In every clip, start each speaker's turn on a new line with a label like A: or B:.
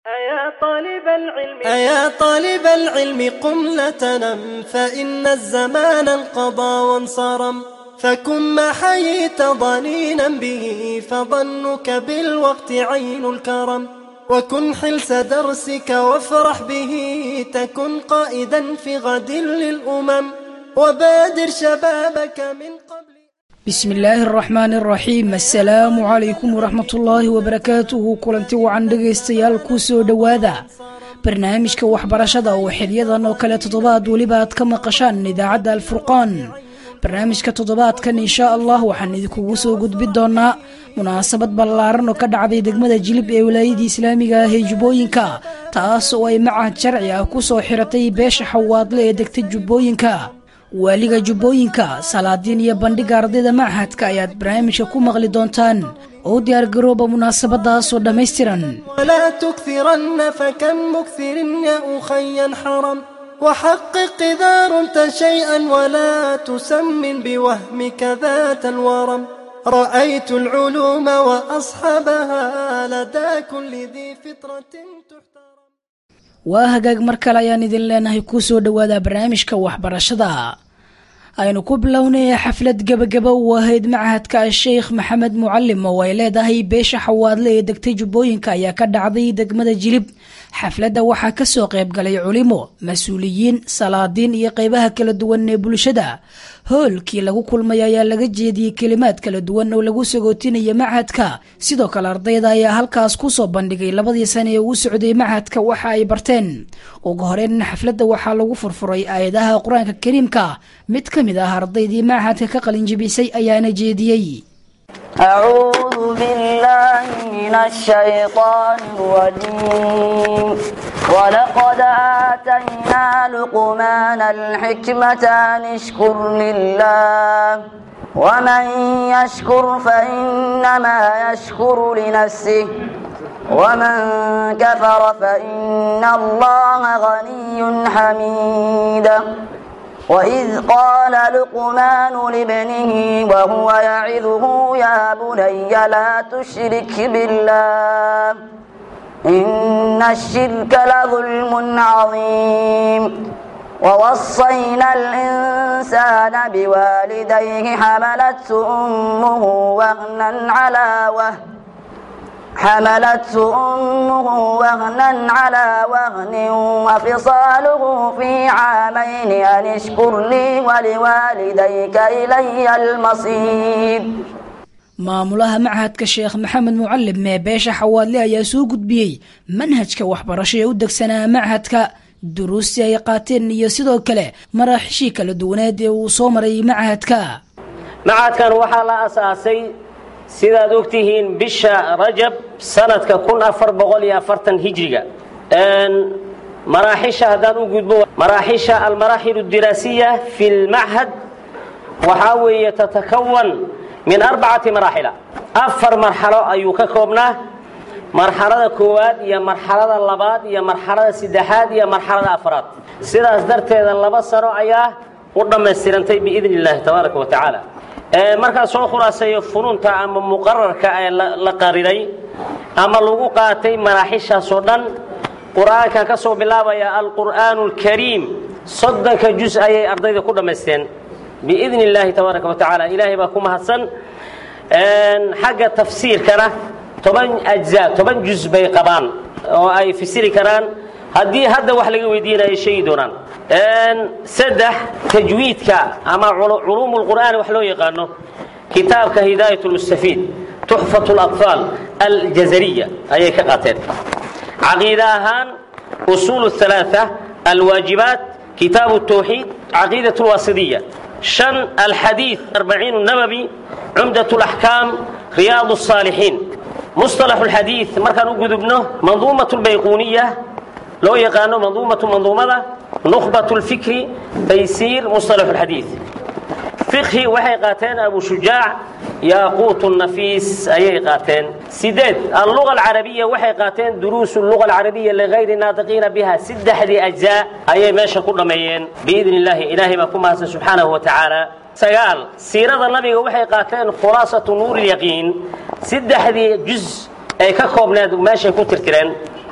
A: أيا طالب العلم
B: أيا طالب العلم قم لا تنم فإن الزمان انقضى وانصرم فكن ما حييت ضنينا به فظنك بالوقت عين الكرم وكن حلس درسك وافرح به تكن قائدا في غد للأمم وبادر شبابك من قبل
C: بسم الله الرحمن الرحيم السلام عليكم ورحمة الله وبركاته kulanti wacan dhegaystayaal ku soo dhowaada barnaamijka waxbarashada oo xilyadan oo kale toddobaad weliba aad ka maqashaan idaacadda alfurqaan barnaamijka toddobaadkan insha allah waxaan idinkugu soo gudbin doonaa munaasabad ballaaran oo ka dhacday degmada jilib ee wilaayadii islaamiga ah ee jubbooyinka taas oo ay macahad sharci ah ku soo xiratay beesha xawaadle ee degta jubbooyinka waaliga jubbooyinka salaadiin iyo bandhiga ardayda machadka ayaad barnaamijka ku maqli doontaan oo u diyaargarooba munaasabadaasoo dhammaystiran
B: ولا تكثرن فكم مكثر يا أخي حرم وحقق إذا رمت شيئا ولا تسمن بوهمك ذات الورم رأيت العلوم وأصحابها لدى كل ذي فطرة تحترم
C: waa hagaag mar kale ayaan idin leenahay kuu soo dhowaada barnaamijka waxbarashada aynu ku bilownay xaflad gebagaba uu ahayd machadka sheikh maxamed mucalim oo ay leedahay beesha xawaadle ee degtay jubbooyinka ayaa ka dhacday degmada jilib xafladda waxaa kasoo qayb galay culimo mas-uuliyiin salaadiin iyo qeybaha kala duwan ee bulshada hoolkii lagu kulmay ayaa laga jeediyey kelimaad kala duwan oo lagu sagootinaya machadka sidoo kale ardayda ayaa halkaas kusoo bandhigay labadii sane ee uu socday machadka waxa ay barteen ugu horeyn xafladda waxaa lagu furfuray aayadaha qur-aanka kariimka mid ka mid ah ardaydii machadka ka qalinjibisay ayaana jeediyey
D: أعوذ بالله من الشيطان الرجيم ولقد آتينا لقمان الحكمة أن اشكر لله ومن يشكر فإنما يشكر لنفسه ومن كفر فإن الله غني حميد وإذ قال لقمان لابنه وهو يعظه يا بني لا تشرك بالله إن الشرك لظلم عظيم ووصينا الإنسان بوالديه حملته أمه وهنا على وهن حملته أمه وهنا على وهن وفصاله في عامين أن اشكر لي ولوالديك إلي المصير
C: maamulaha machadka sheekh maxamed mucalim ee beesha xawaadle ayaa soo gudbiyey manhajka waxbarasho ee u degsanaa machadka duruustii ay qaateen iyo sidoo kale maraaxishii kala duwaneed ee uu soo maray machadka
E: machadkan waxaa la asaasay sidaad ogtihiin bisha rajab sanadka kun afar boqol iyo afartan hijriga maraaxisha haddaan u gudbo maraaxisha almaraaxil اdiraasiya fi lmachad waxaa weeye tatakawan min arbacati maraaxila afar marxalo ayuu ka koobnaa marxalada koowaad iyo marxalada labaad iyo marxalada saddexaad iyo marxalada afraad sidaas darteeda laba sano ayaa u dhammaystirantay biidn اllahi tabaaraka wa tacaala markaan soo khulaaseeyo fununta ama muqararka ee la qariray ama lagu qaatay maraaxishaasoo dhan qur-aankan ka soo bilaabaya alqur'aanu اlkariim soddonka juz ayay ardayda ku dhammaysteen biidn اllaahi tabaaraka wa tacaala ilaahay baa ku mahadsan xagga tafsiirkana toban ajza toban juz bay qabaan oo ay fasiri karaan haddii hadda wax laga weydiinayo sheegi doonaan saddex tajwiidka ama culuum اlqur'aan wax loo yaqaano kitaabka hidaayat اlmustafiid tuxfat اlaطfaal aljazariya ayay ka qaateen caqiida ahaan usuul الثalaaثة alwaajibaat kitaab الtawxiid caqiidaة اlwaasidiya شhan alxadiiث arbaciin الnabawi cumdaة اlaxkaam riyaad الصaalixiin musطalax اlxadiiث markaan u gudubno manduumaة اlbayquuniya loo yaqaano manduumatu manduumada nukhbat اlfikri taysiir musطalax اlxadiiث fiqhi waxay qaateen abu shujaac yaaquut nafiis ayay qaateen sideed alluga alcarabiya waxay qaateen duruus luga alcarabiya ligayri naatiqiina biha saddexdii ajzaa ayay meesha ku dhammeeyeen biidn illaahi ilaahay baa ku mahadsan subxaanahu wa tacaala sagaal siirada nabiga waxay qaateen khulaasatu nuur lyaqiin saddexdii juz ay ka koobneed meeshay ku tirtireen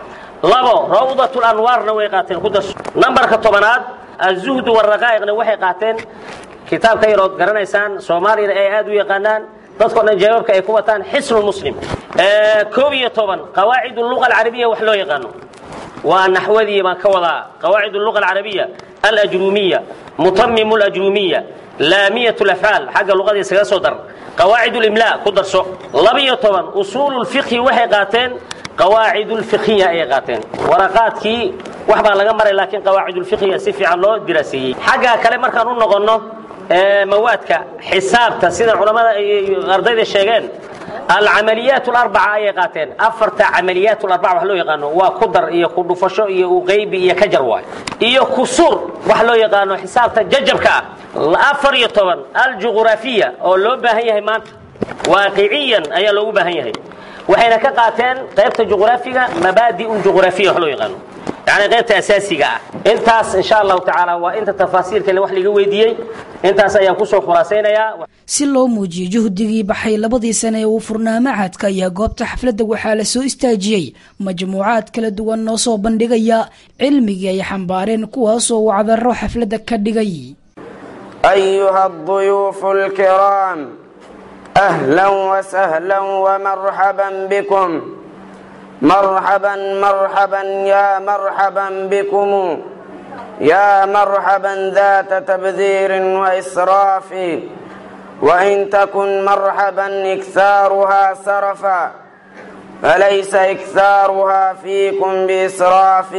E: labo rawdat lanwaarna way qaateen ku darso nambarka tobanaad azuhdu waraqaa'iqna waxay qaateen kitaabka yarood garanaysaan soomaaliyana ay aad u yaqaanaan dadkao dhan jawaabka ay ku wataan xisnu muslim koob iyo toban qawaacid luga alcarabiya wax loo yaqaano waa naxwadii baan ka wadaa qawaacid luga alcarabiya alajrumiya mutamim lajrumiya laamiyat lafcaal xagga luqada iskaga soo dar qawaacid limla ku darso labiyo toban usuul lfiqhi waxay qaateen qawaacid lfiqhiya ayay qaateen waraqaadkii wax baa laga maray laakiin qawaacid lfiqhiya si fiican loo diraaseeyey xagga kale markaan u noqonno mawaadka xisaabta sida culamada ardayda sheegeen alcamaliyaat larbaca ayay qaateen afarta camaliyaat larbaca wax loo yaqaano waa ku dar iyo ku dhufasho iyo uqaybi iyo kajar waay iyo kusuur wax loo yaqaano xisaabta jajabka ah afar iyo toban aljuqraafiya oo loo baahan yahay maanta waaqiciyan ayaa loogu baahan yahay waxayna ka qaateen qaybta juqraafiga mabaadi juqraafiya wax loo yaqaano yani qaybta asaasiga ah intaas insha allahu tacaala waa inta tafaasiilkale wax laga weydiiyey intaas ayaan kusoo khulaasaynayaa
C: si loo muujiyo juhdigii baxay labadii sane ee uu furnaa machadka ayaa goobta xafladda waxaa la soo istaajiyey majmuucaad kala duwan noo soo bandhigaya cilmigii ay xambaareen kuwaasoo wacdaro xafladda ka dhigay
F: أيها الضيوف الكرام أهلا وسهلا ومرحبا بكم مرحبا مرحبا يا مرحبا بكم يا مرحبا ذات تبذير وإسراف وإن تكن مرحبا إكثارها سرفا فليس إكثارها فيكم بإسراف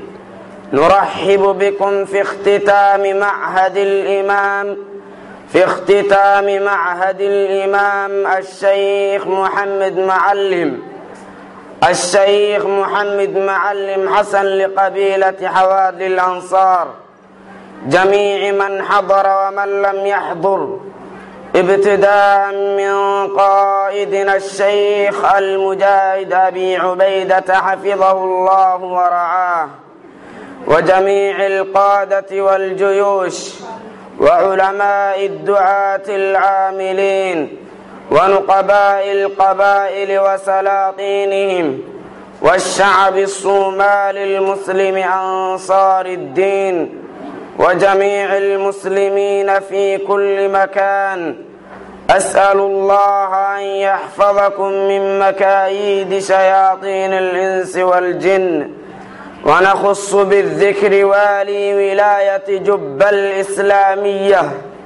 F: نرحب بكم في اختتام معهد الإمام في اختتام معهد الإمام الشيخ محمد معلم الشيخ محمد معلم حسن لقبيلة حوادي الأنصار جميع من حضر ومن لم يحضر ابتداء من قائدنا الشيخ المجاهد أبي عبيدة حفظه الله ورعاه وجميع القادة والجيوش وعلماء الدعاة العاملين ونقباء القبائل وسلاطينهم والشعب الصومالي المسلم أنصار الدين وجميع المسلمين في كل مكان أسأل الله أن يحفظكم من مكايد شياطين الإنس والجن ونخص بالذكر والي ولاية جب الإسلامية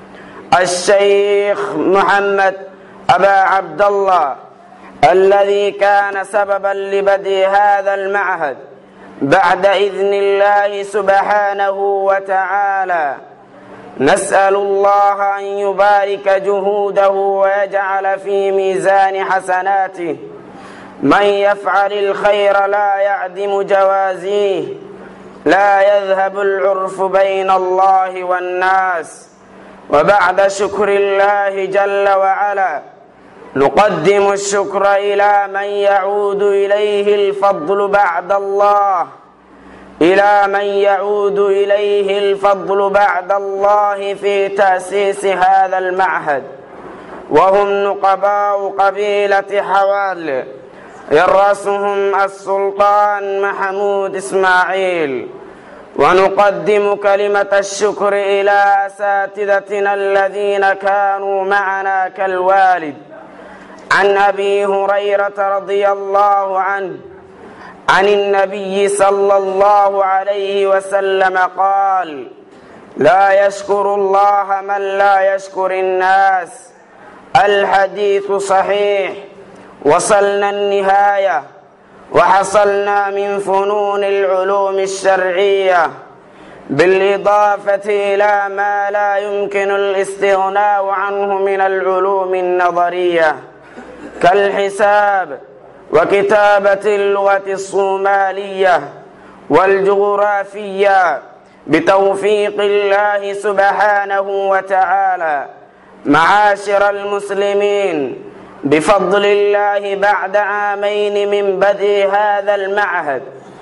F: الشيخ محمد أبا عبد الله الذي كان سببا لبدء هذا المعهد بعد إذن الله سبحانه وتعالى نسأل الله أن يبارك جهوده ويجعل في ميزان حسناته من يفعل الخير لا يعدم جوازيه لا يذهب العرف بين الله والناس وبعد شكر الله جل وعلا نقدم الشكر إلى من يعود إليه الفضل بعد الله إلى من يعود إليه الفضل بعد الله في تأسيس هذا المعهد وهم نقباء قبيلة حوال يرأسهم السلطان محمود إسماعيل ونقدم كلمة الشكر إلى أساتذتنا الذين كانوا معنا كالوالد عن أبي هريرة رضي الله عنه عن النبي صلى الله عليه وسلم قال لا يشكر الله من لا يشكر الناس الحديث صحيح وصلنا النهاية وحصلنا من فنون العلوم الشرعية بالإضافة إلى ما لا يمكن الاستغناء عنه من العلوم النظرية كالحساب وكتابة اللغة الصومالية والجغرافية بتوفيق الله سبحانه وتعالى معاشر المسلمين بفضل الله بعد عامين من بدء هذا المعهد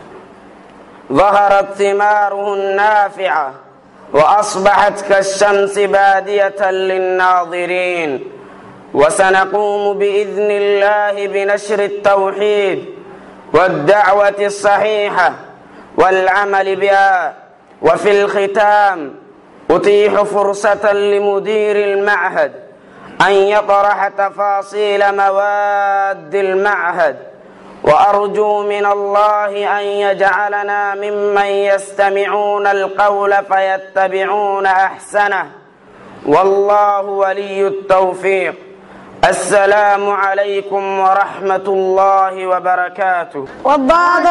F: ظهرت ثماره النافعة وأصبحت كالشمس بادية للناظرين وسنقوم بإذن الله بنشر التوحيد والدعوة الصحيحة والعمل بها وفي الختام أتيح فرصة لمدير المعهد أن يطرح تفاصيل مواد المعهد وأرجو من الله أن يجعلنا ممن يستمعون القول فيتبعون أحسنه والله ولي التوفيق السلام عليكم ورحمة الله وبركاته
G: والضاد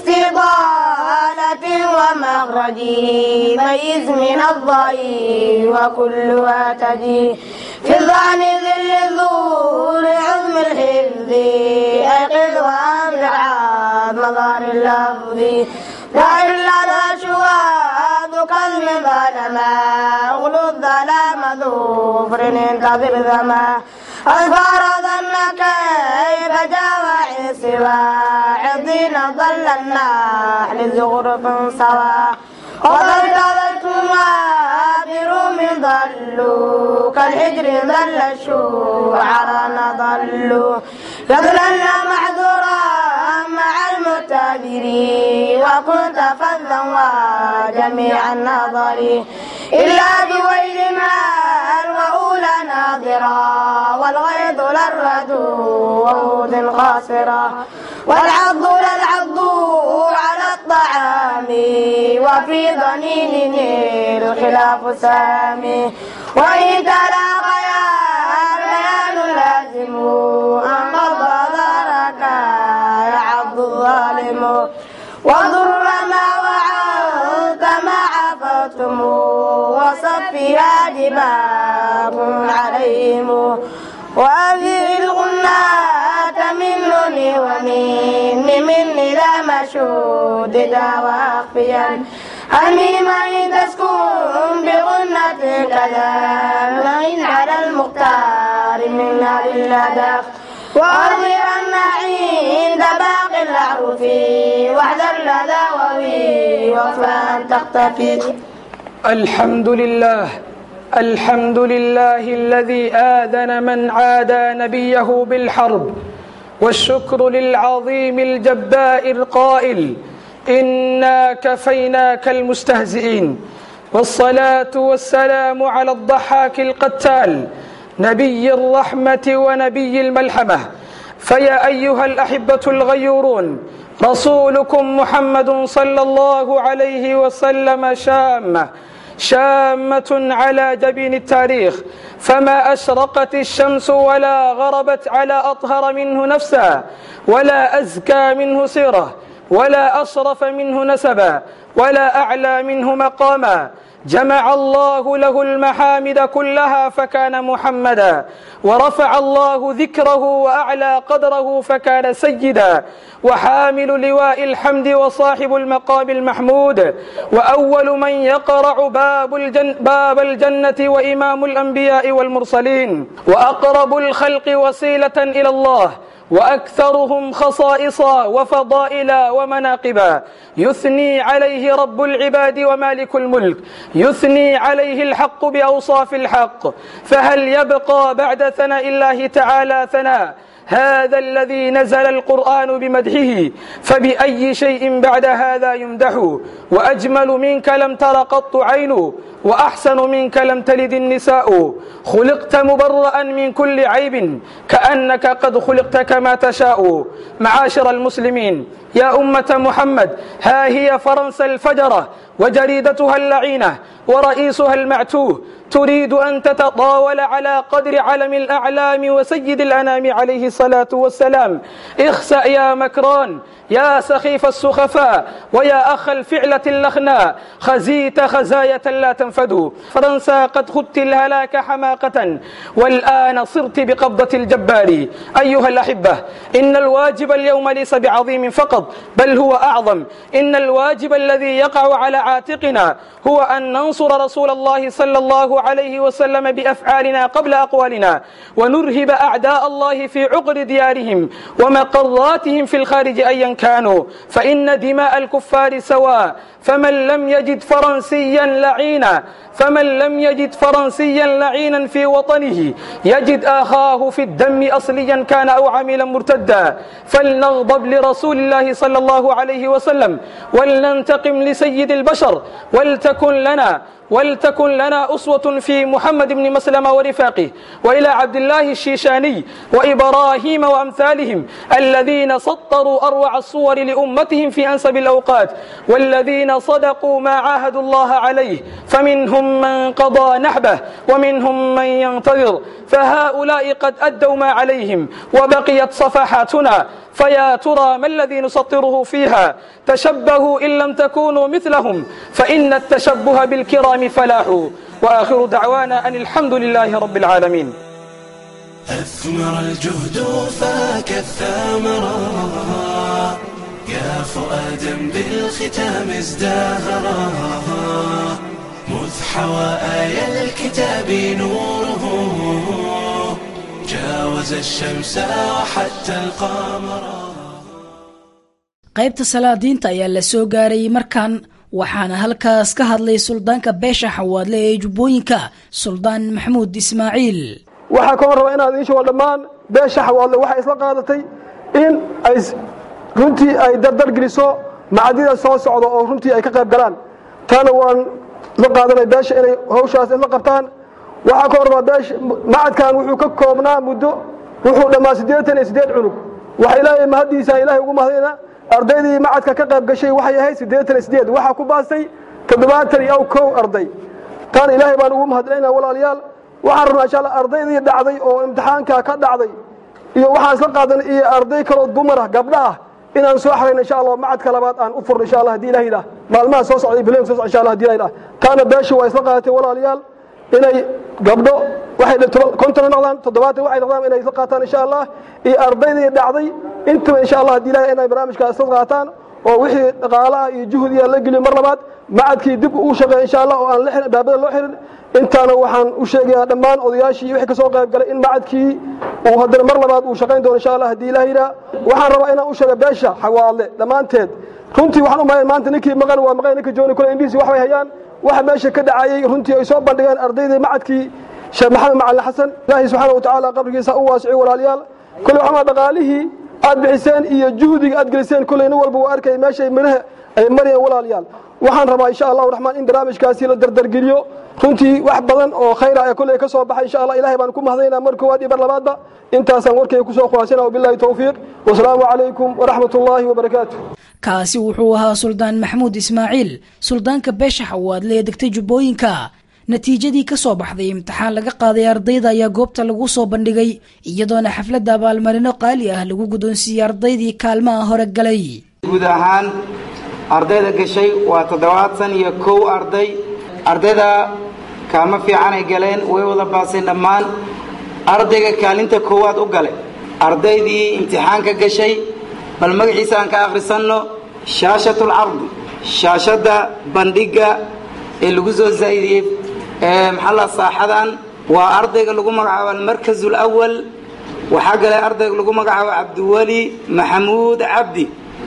G: باستطالة ومخرج ميز من الضعيف وكلها تجي في الظعن ذل الظهور عظم الحفظ أيقظ وأمرع مظهر اللفظ دائر لدى شواذ كلم ظلما أغلو الظلام ظفر انتظر ذما أذكر ظنك كيف جاوع سوى عضين ظل النحل زغرف سوا وضلتما بروم ضلوا كالحجر ظل الشعراء ضلوا يضلل معذورا مع المتابرين وكنت فذا وجميع النظر إلا بويل مال وأولى ناظرا والغيظ للرد وهود خاسرة والعض للعض على الطعام وفي ضنين الخلاف سامي وإن تلاقيا بيان لازم أن قد ضرك يعض الظالم وضر ما وعدت ما عفتم وصفها دماء عليهم وأذر الغناة منني ومني مني لا مشدد واخفيا حميما تسكن بغنة كذا وإن على المختار من نار اللدغ وأظهرن عند باقي الأعرف واحذر لدى ووي وفان تختفي
H: الحمد لله الحمد لله الذي آذن من عادى نبيه بالحرب والشكر للعظيم الجبار القائل إنا كفيناك المستهزئين والصلاة والسلام على الضحاك القتال نبي الرحمة ونبي الملحمة فيا أيها الأحبة الغيورون رسولكم محمد صلى الله عليه وسلم شامة شامة على جبين التاريخ فما أشرقت الشمس ولا غربت على أطهر منه نفسا ولا أزكى منه سيرة ولا أشرف منه نسبا ولا أعلى منه مقاما جمع الله له المحامد كلها فكان محمدا ورفع الله ذكره وأعلى قدره فكان سيدا وحامل لواء الحمد وصاحب المقام المحمود وأول من يقرع باب, الجن باب الجنة وإمام الأنبياء والمرسلين وأقرب الخلق وسيلة إلى الله وأكثرهم خصائصا وفضائلا ومناقبا يثني عليه رب العباد ومالك الملك يثني عليه الحق بأوصاف الحق فهل يبقى بعد ثناء الله تعالى ثناء هذا الذي نزل القرآن بمدحه فبأي شيء بعد هذا يمدح وأجمل منك لم تر قط عين وأحسن منك لم تلد النساء خلقت مبرأ من كل عيب كأنك قد خلقت كما تشاء معاشر المسلمين يا أمة محمد ها هي فرنسا الفجرة وجريدتها اللعينة ورئيسها المعتوه تريد أن تتطاول على قدر علم الأعلام وسيد الأنام عليه الصلاة والسلام اخسأ يا مكران يا سخيف السخفاء ويا أخ الفعلة اللخناء خزيت خزاية لا تنفد فرنسا قد خدت الهلاك حماقة والآن صرت بقبضة الجبار أيها الأحبة إن الواجب اليوم ليس بعظيم فقط بل هو أعظم إن الواجب الذي يقع على عاتقنا هو أن ننصر رسول الله صلى الله عليه وسلم بأفعالنا قبل أقوالنا ونرهب أعداء الله في عقر ديارهم ومقراتهم في الخارج أيا كانوا فإن دماء الكفار سواء فمن لم يجد فرنسيا لعينا فمن لم يجد فرنسيا لعينا في وطنه يجد آخاه في الدم أصليا كان أو عملا مرتدا فلنغضب لرسول الله صلى الله عليه وسلم ولننتقم لسيد البشر ولتكن لنا ولتكن لنا أسوة في محمد بن مسلمة ورفاقه وإلى عبد الله الشيشاني وإبراهيم وأمثالهم الذين سطروا أروع الصور لأمتهم في أنسب الأوقات والذين صدقوا ما عاهدوا الله عليه فمنهم من قضى نحبه ومنهم من ينتظر فهؤلاء قد أدوا ما عليهم وبقيت صفحاتنا فيا ترى ما الذي نسطره فيها تشبهوا إن لم تكونوا مثلهم فإن التشبه بالكرام فلاح وآخر دعوانا أن الحمد لله رب العالمين
B: أثمر الجهد فاك الثمرة يا فؤادا بالختام ازدهرا مذ حوى آي الكتاب نوره جاوز الشمس وحتى القمر
C: qaybta salaadiinta ayaa la soo gaaray markan waxaana halkaas ka hadlay suldaanka beesha xawaadle ee jubbooyinka suldaan maxamuud ismaaciil
I: waxaa koo raba inaad iishugo dhammaan beesha xawaadle waxay isla qaadatay in ay runtii ay dardar geliso macadida soo socda oo runtii ay ka qayb galaan taana waan la qaadanay beesha inay hawshaas isla qabtaan waxaa koo rabaa beesha macadkan wuxuu ka koobnaa muddo wuxuu dhammaa siddeetan iyo siddeed cunug waxa ilaahay mahaddiisa ilaahay ugu mahadayna ardaydii macadka ka qayb gashay waxay ahayd siddeetan iyo siddeed waxaa ku baastay toddobaatan iyo kow arday taana ilaahay baan ugu mahadcelinaa walaalayaal waxaan rabnaa insha allah ardaydii dhacday oo imtixaanka ka dhacday iyo waxaan isla qaadanay iyo arday kaloo dumar ah gabdha ah inaan soo xarayno insha allah macadka labaad aan u furno insha allah haddii ilaah yidhaah maalmaha soo socda ibrahim soo socda insha allah haddii ilaah yidhaah taana beesha waa isla qaadatay walaalayaal inay gabdho waxay konton noqdaan toddobaatan waxay noqdaan inay isla qaataan insha allah iyo ardaydii dhacday intaba insha allah haddii ilaah inay barnaamijkaas isla qaataan oo wixii dhaqaalaha iyo juhdiga la geliyo mar labaad macadkii dib uu shaqeeya insha allah oo aan la xirin baabada loo xirin intaana waxaan u sheegayaa dhammaan odayaashii wixii ka soo qayb galay in macadkii uu haddana mar labaad uu shaqayn doono insha allah haddii ilaah yidhaah waxaan rabaa inaan u sheega beesha xawaadle dhammaanteed runtii waxaan u malayn maanta ninkii maqan waa maqan ninka jooni kule indhihiisi wax bay hayaan waxa meesha ka dhacayey runtii ay soo bandhigeen ardaydii macadkii sheekh maxamed macalin xasan ilaahay subxaana wa tacaala qabrigiisa u waasiciyo walaalayaal kule waxaa dhaqaalihii aad bixiseen iyo juhdiga aad geliseen kulley nin walba waa arkay meeshay midhaha ay marayeen walaalayaal waxaan rabaa insha allahu raxmaan in barnaamijkaasi la dardargeliyo runtii wax badan oo khayra ee kulley ka soo baxay insha allah ilahay baan ku mahadaynaa mar koowaad iyo mar labaadba intaasaan warkayga kusoo khulaasina wabillahi towfiiq wasalaamu calaykum waraxmat ullaahi wabarakaatu
C: kaasi wuxuu ahaa suldaan maxamuud ismaaciil suldaanka beesha xawaadle ee degtay jubbooyinka natiijadii ka soo baxday imtixaan laga qaaday ardayda ayaa goobta lagu soo bandhigay iyadoona xafladda abaalmarino qaali ah lagu guddoonsiiyey ardaydii kaalmaha hore galay
J: guud ahaan ardayda gashay waa toddobaatan iyo kow arday ardayda kaalmo fiicanay galeen way wada baaseen dhammaan ardayga kaalinta koowaad u gale ardaydii imtixaanka gashay bal magaciisa aan ka akhrisanno shaashatul cardi shaashadda bandhigga ee lagu soo zaa'idiyey ee maxalla saaxadan waa ardayga lagu magacaabo almarkaz alawal waxaa galay ardayga lagu magacaabo cabdiweli maxamuud cabdi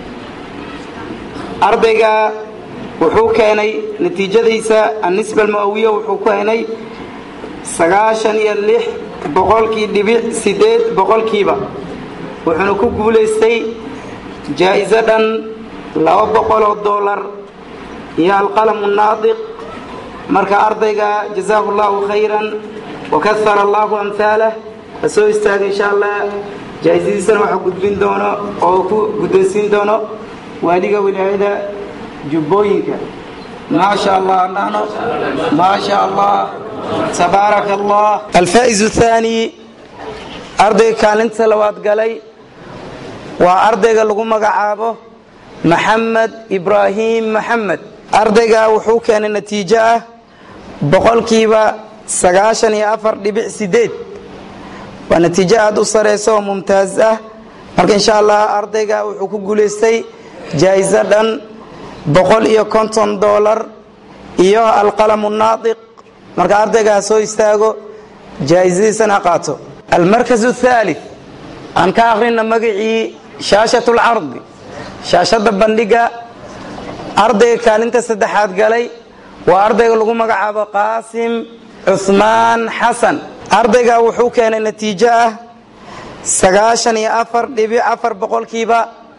J: ardayga wuxuu keenay natiijadiisa annisba almu'awiya wuxuu ku keenay sagaashan iyo lix boqolkii dhibic siddeed boqolkiiba wuxuuna ku guulaystay jaa'iso dhan laba boqoloo dollar iyo alqalamu naadiq marka ardayga jazaahu allahu khayran wakahara allahu amhaalah ha soo istaaga insha allah jaa'isadiisana waxaa gudbin doono oo ku guddoonsiin doono waaliga wilaayada jubbooyinka ما شاء الله نحن ما شاء الله تبارك الله الفائز الثاني أرضي كالنت لواد قلي وأرضي لغو مقعابه محمد إبراهيم محمد أرضي وحوك أن النتيجة بقول كيبا سقاشن يا أفر لبع سيديد ونتيجة أدو سريسو ممتازة marka insha allah ardayga wuxuu ku guulaystay jaa-iso dhan boqol iyo konton doolar iyo alqalamu naadiq marka ardaygaa soo istaago jaa-isadiisana qaato almarkaz athalith aan ka akhrina magacii shaashat lcardi shaashadda bandhiga ardayga kaalinta saddexaad galay waa ardayga lagu magacaabo qaasim cuhmaan xasan ardayga wuxuu keenay natiijo ah sagaashan iyo afar dhibic afar boqolkiiba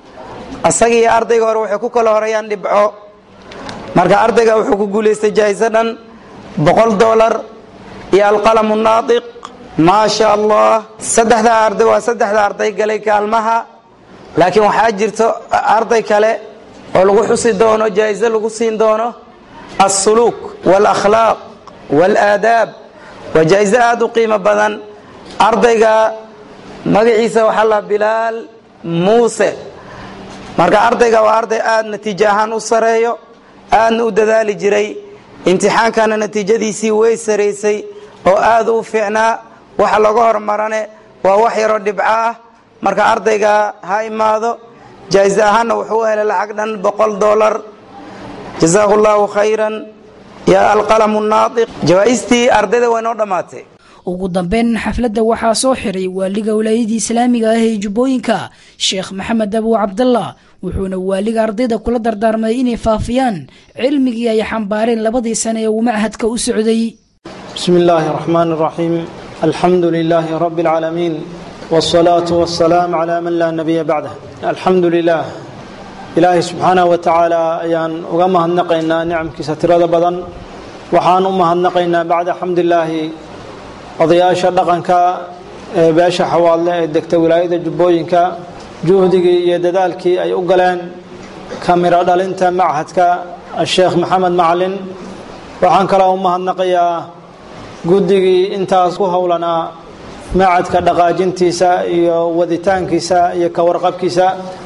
J: isagii ardayga hore waxay ku kala horeeyaan dhibco marka ardayga wuxuu ku guulaystay jaa'iso dhan boqol dolar iyo alqalamu naadiq maa sha allah saddexda arday waa saddexda arday galay kaalmaha laakiin waxaa jirto arday kale oo lagu xusi doono jaa'iso lagu siin doono alsuluuk waalakhlaaq waalaadaab waa jaa'iso aada u qiimo badan ardayga magaciisa waxaa la bilaal muuse marka ardayga waa arday aada natiijo ahaan u sareeyo aadna u dadaali jiray imtixaankana natiijadiisii way saraysay oo aada u fiicnaa waxa laga hormarane waa wax yaroo dhibco ah marka ardayga ha imaado jaa'iso ahaanna wuxuu u helay lacag dhan boqol dolar jazaahu llahu khayran ya alqalamu naadiq jawaa'istii ardayda waa inoo dhammaatay
C: ugu dambeyn xafladda waxaa soo xiray waaliga walaayadii islaamiga ah ee jubbooyinka sheekh maxamed abu cabdallah wuxuuna waaliga ardayda kula dardaarmay inay faafiyaan cilmigii ay xambaareen labadii sane ee uu machadka u socday
K: بسم الله الرحمن الرحيم الحمد لله رب العالمين والصلاة والسلام على من لا نبي بعده الحمد لله إلهي سبحانه وتعالى أيان أغمها النقينا نعم كستراد بدن وحان أمها النقينا بعد حمد الله odayaasha dhaqanka ee beesha xawaalle ee degta wilaayada jubbooyinka juhdigii iyo dadaalkii ay u galeen kamiro dhalinta machadka sheekh maxamed macalin waxaan kaloo u mahadnaqayaa guddigii intaas ku howlanaa machadka dhaqaajintiisa iyo waditaankiisa iyo ka warqabkiisa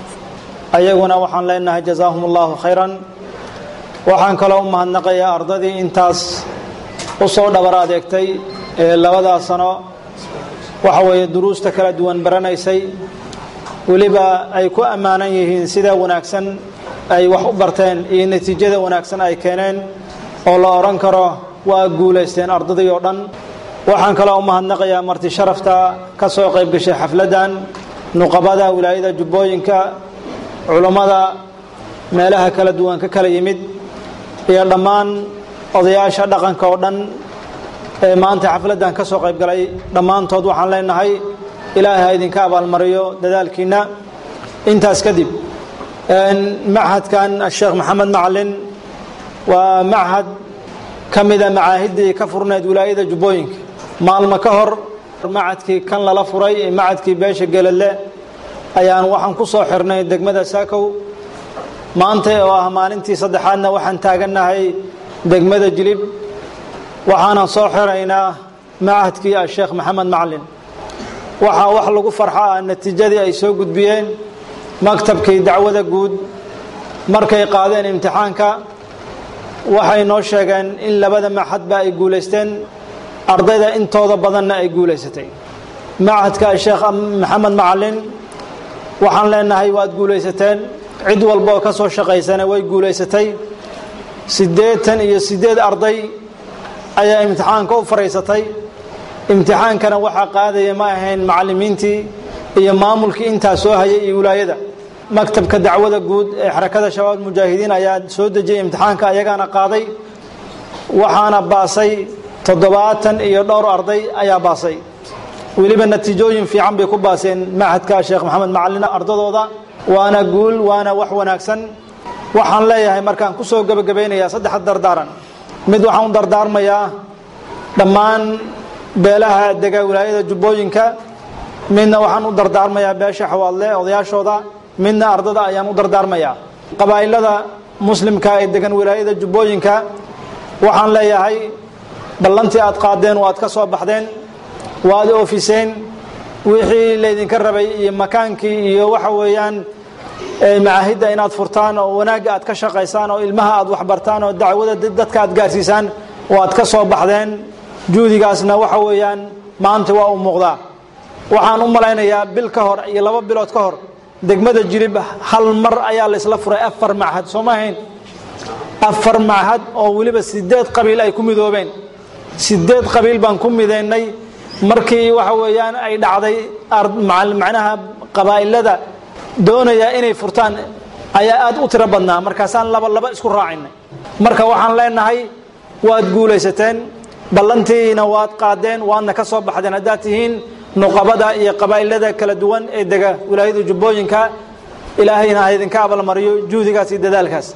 K: ayaguna waxaan leenahay jazaahum allahu khayran waxaan kaloo u mahadnaqayaa ardadii intaas u soo dhabar adeegtay ee labadaa sano waxa weeye duruusta kala duwan baranaysay weliba ay ku ammaanan yihiin sida wanaagsan ay wax u barteen iyo natiijada wanaagsan ay keeneen oo la odhan karo waa guulaysteen ardadii oo dhan waxaan kaloo u mahadnaqayaa marti sharafta ka soo qayb gashay xafladdan nuqabada wilaayada jubbooyinka culummada meelaha kala duwan ka kala yimid iyo dhammaan odayaasha dhaqanka oo dhan ee maanta xafladdan ka soo qayb galay dhammaantood waxaan leenahay ilaahay ha idinka abaalmariyo dadaalkiinna intaas kadib machadkan sheekh maxamed macalin waa machad ka mida macaahiddii ka furneed wilaayada jubbooyinka maalmo ka hor machadkii kan lala furay ee machadkii beesha geladle ayaan waxaan ku soo xirnay degmada saakow maanta oo ah maalintii saddexaadna waxaan taagannahay degmada jilib waxaanan soo xiraynaa machadkii asheekh maxamed macalin waxaa wax lagu farxo ah natiijadii ay soo gudbiyeen maktabkii dacwada guud markay qaadeen imtixaanka waxay noo sheegeen in labada machadba ay guulaysteen ardayda intooda badanna ay guulaysatay machadka asheekh maxamed macalin waxaan leenahay waad guulaysateen cid walba oo ka soo shaqaysana way guulaysatay siddeetan iyo siddeed arday ayaa imtixaanka u faraysatay imtixaankana waxaa qaadaya ma ahayn macallimiintii iyo maamulkii intaa soo hayay iyo wilaayada maktabka dacwada guud ee xarakada shabaab mujaahidiin ayaa soo dejiyay imtixaanka ayagaana qaaday waxaana baasay toddobaatan iyo dhowr arday ayaa baasay weliba natiijooyin fiican bay ku baaseen machadka sheekh maxamed macalin ardadooda waana guul waana wax wanaagsan waxaan leeyahay markaan ku soo gebagabaynayaa saddex dardaaran mid waxaan u dardaarmayaa dhammaan beelaha dega wilaayada jubbooyinka midna waxaan u dardaarmayaa beesha xawaadle odayaashooda midna ardada ayaan u dardaarmayaa qabaa'ilada muslimka ee degan wilaayada jubbooyinka waxaan leeyahay ballantii aad qaadeen waad ka soo baxdeen waad oofiseen wixii laydinka rabay iyo makaankii iyo waxa weeyaan macaahidda inaad furtaan oo wanaagga aad ka shaqaysaan oo ilmaha aad waxbartaan oo dacwada dadka aad gaarsiisaan waad ka soo baxdeen juhdigaasna waxa weeyaan maanta waa u muuqdaa waxaan u malaynayaa bil ka hor iyo laba bilood ka hor degmada jirib hal mar ayaa laysla furay afar machad soo ma ahayn afar machad oo weliba sideed qabiil ay ku midoobeen sideed qabiil baan ku midaynay markii waxa weeyaan ay dhacday macnaha qabaa'ilada doonaya inay furtaan ayaa aad u tiro badnaa markaasaan laba laba isku raacinay marka waxaan leenahay waad guulaysateen ballantiina waad qaadeen waadna ka soo baxdeen haddaad tihiin nuqabada iyo qabaa'ilada kala duwan ee dega wilaayada jubbooyinka ilaahayna ha idinka abalmariyo juhdigaas iyo dadaalkaas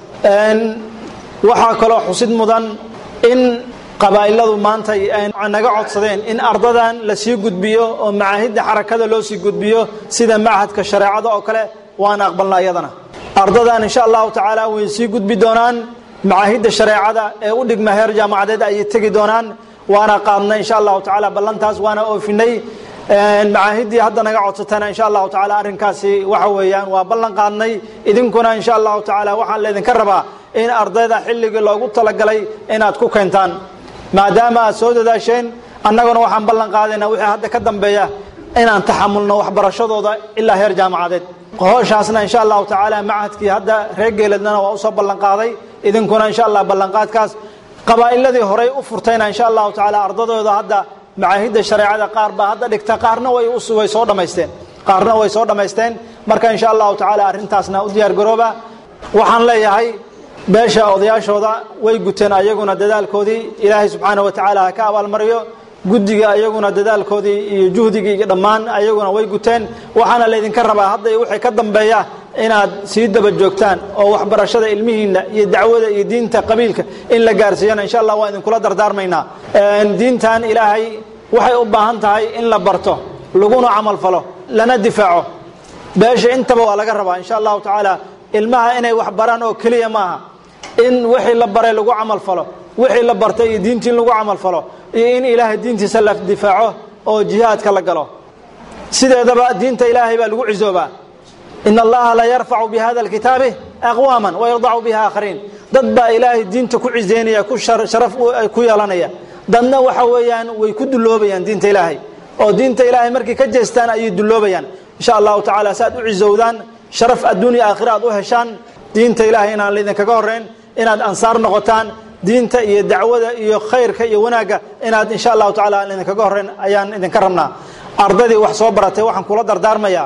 K: waxaa kaloo xusid mudan in qabaa'iladu maanta ay naga codsadeen in ardadan la sii gudbiyo oo macaahidda xarakada loo sii gudbiyo sida machadka shareecada oo kale waana aqbalna iyadana ardadan insha allahu tacaala way sii gudbi doonaan macaahidda shareecada ee u dhigma heer jaamacadeed ayay tegi doonaan waana qaadnay insha allahu tacaala ballantaas waana oofinay macaahiddii hadda naga codsatana insha allahu tacaala arrinkaasi waxa weeyaan waa ballan qaadnay idinkuna insha allahu tacaala waxaan laydinka rabaa in ardayda xilligii loogu talagalay inaad ku keentaan maadaama aad soo dadaasheen annaguna waxaan ballan qaadaynaa wixii hadda ka dambeeya inaan taxamulno waxbarashadooda ilaa heer jaamacadeed howshaasna insha allahu tacaala machadkii hadda reer geeladnana waa usoo ballan qaaday idinkuna insha allah ballanqaadkaas qabaa'iladii horey u furtayna insha allahu tacaala ardadooda hadda macaahidda shareecada qaar baa hadda dhigta qaarna way way soo dhammaysteen qaarna way soo dhammaysteen marka insha allahu tacaala arrintaasna u diyaar garooba waxaan leeyahay beesha odayaashooda way guteen ayaguna dadaalkoodii ilaahay subxaana wa tacaala ha ka abaalmariyo guddiga ayaguna dadaalkoodii iyo juhdigii iyo dhammaan ayaguna way guteen waxaana laydinka rabaa hadda wixii ka dambeeya inaad sii daba joogtaan oo waxbarashada ilmihiinna iyo dacwada iyo diinta qabiilka in la gaarsiiyana insha allah waa idinkula dardaarmaynaa diintan ilaahay waxay u baahan tahay in la barto laguna camal falo lana difaaco beesha intaba waa laga rabaa insha allahu tacaala ilmaha inay wax baraan oo keliya maaha in wixii la baray lagu camal falo wixii la bartay iyo diintii in lagu camal falo iyo in ilaahay diintiisa la difaaco oo jihaadka la galo sideedaba diinta ilaahay baa lagu cisoobaa in allaha la yarfacu bihada alkitaabi aqwaaman wayardacu biha aakhariin dad baa ilaahay diinta ku ciseynaya ku sharaf ku yeelanaya dadna waxa weeyaan way ku duloobayaan diinta ilaahay oo diinta ilaahay markay ka jeestaan ayay duloobayaan insha allahu tacaala si aad u cisowdaan sharaf adduunya aakhira aad u heshaan diinta ilaahay inaan laydinkaga horreyn inaad ansaar noqotaan diinta iyo dacwada iyo khayrka iyo wanaagga inaad insha allahu tacala aan idinkaga horreyn ayaan idinka rabnaa ardaydii wax soo baratay waxaan kula dardaarmayaa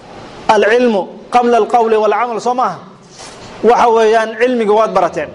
K: alcilmu qabla alqowli walcamal soo maaha waxa weeyaan cilmiga waad barateen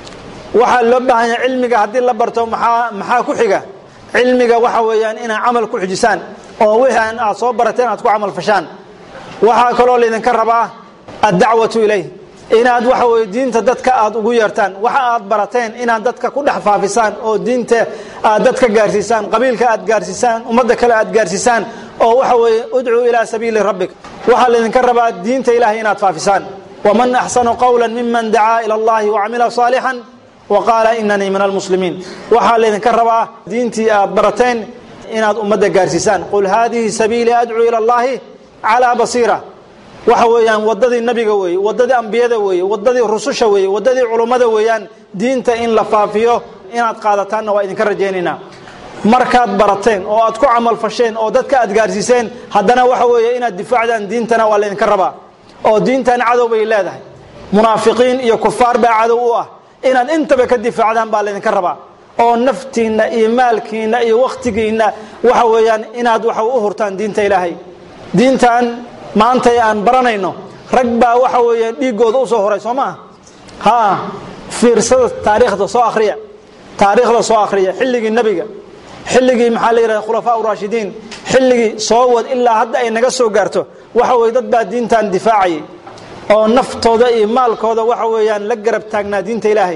K: waxaa loo baahan yahay cilmiga haddii la barto maxaa maxaa ku xiga cilmiga waxa weeyaan inaad camal ku xijisaan oo wixii aad soo barateen aad ku camal fashaan waxaa kaloo laydinka rabaa addacwatu ilayh inaad waxa weye diinta dadka aad ugu yeertaan waxa aad barateen inaad dadka ku dhex faafisaan oo diinta aad dadka gaarsiisaan qabiilka aad gaarsiisaan ummadda kale aad gaarsiisaan oo waxa weeye udcuu ilaa sabiili rabbik waxaa laydinka rabaa diinta ilahay inaad faafisaan waman axsanu qawla miman dacaa ila allahi wacamila saalixan wa qaala inanii min almuslimiin waxaa laydinka rabaa diintii aad barateen inaad ummadda gaarsiisaan qul haadihi sabiilii adcuu ila allahi calaa basiira waxa weeyaan wadadii nabiga weeye wadadii ambiyada weeye wadadii rususha weeye wadadii culummada weeyaan diinta in la faafiyo inaad qaadataanna waa idinka rajaynaynaa markaad barateen oo aad ku camal fasheen oo dadka aad gaarsiiseen haddana waxa weeye inaad difaacdaan diintana waa laydinka rabaa oo diintan cadow bay leedahay munaafiqiin iyo kufaar baa cadow u ah inaad intaba ka difaacdaan baa laydinka rabaa oo naftiinna iyo maalkiinna iyo wakhtigiinna waxa weeyaan inaad waxa u hurtaan diinta ilaahay diintan maantay aan baranayno rag baa waxa weeye dhiiggooda u soo horay soo maaha ha fiirsada taariikhda soo akhriya taariikhda soo akhriya xilligii nebiga xilligii maxaa la yidhahda khulafaa uraashidiin xilligii soo wad ilaa hadda ay naga soo gaarto waxa weye dad baa diintan difaacayay oo naftooda iyo maalkooda waxa weeyaan la garab taagnaa diinta ilaahay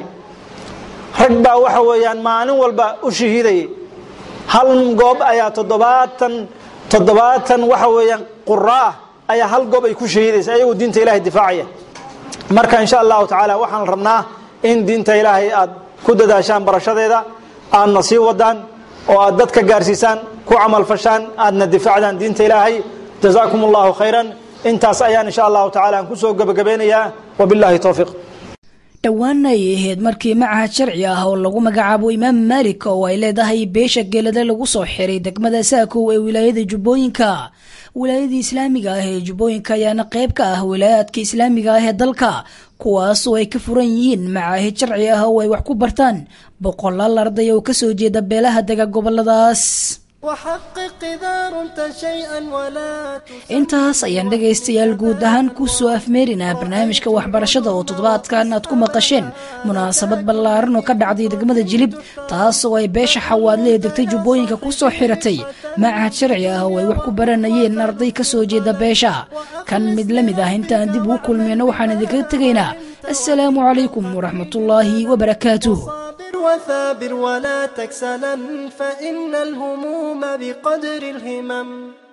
K: rag baa waxa weeyaan maalin walba u shahiidayay hal goob ayaa toddobaatan toddobaatan waxa weeyaan quraa ayaa hal goob ay ku shahiidaysa ayagoo diinta ilaahay difaacaya marka insha allahu tacaala waxaan rabnaa in diinta ilaahay aad ku dadaashaan barashadeeda aadna sii wadaan oo aad dadka gaarsiisaan ku camalfashaan aadna difaacdaan diinta ilaahay jazaakum allahu khayran intaas ayaan insha allahu tacala aan kusoo gebagabeynayaa wabillahi towfiiq
C: dhowaana ay ahayd markii macahad sharci ah oo lagu magacaabo imaam maalik oo ay leedahay beesha geelada lagu soo xiray degmada saakow ee wilaayada jubbooyinka wilaayadii islaamiga ah ee jubbooyinka ayaana qayb ka ah wilaayaadka islaamiga ah ee dalka kuwaas oo ay ka furan yihiin macaahid sharci ah oo ay wax ku bartaan boqolaal arday oo kasoo jeeda beelaha dega goboladaas
B: وحقق إذا رمت شيئا ولا
C: intaas ayaan dhegaystayaal guud ahaan ku soo afmeerinaa barnaamijka waxbarashada oo toddobaadkan aad ku maqasheen munaasabad ballaaran oo ka dhacday degmada jilib taas oo ay beesha xawaadle ee degtay jubbooyinka ku soo xiratay macahad sharci ah oo ay wax ku baranayeen arday ka soo jeeda beesha kan mid la mid ah intaan dib ugu kulmayno waxaan idinkaga tegaynaa assalaamu calaykum waraxmatullaahi wabarakaatuh
B: صابر وثابر ولا تكسلا فإن الهموم بقدر الهمم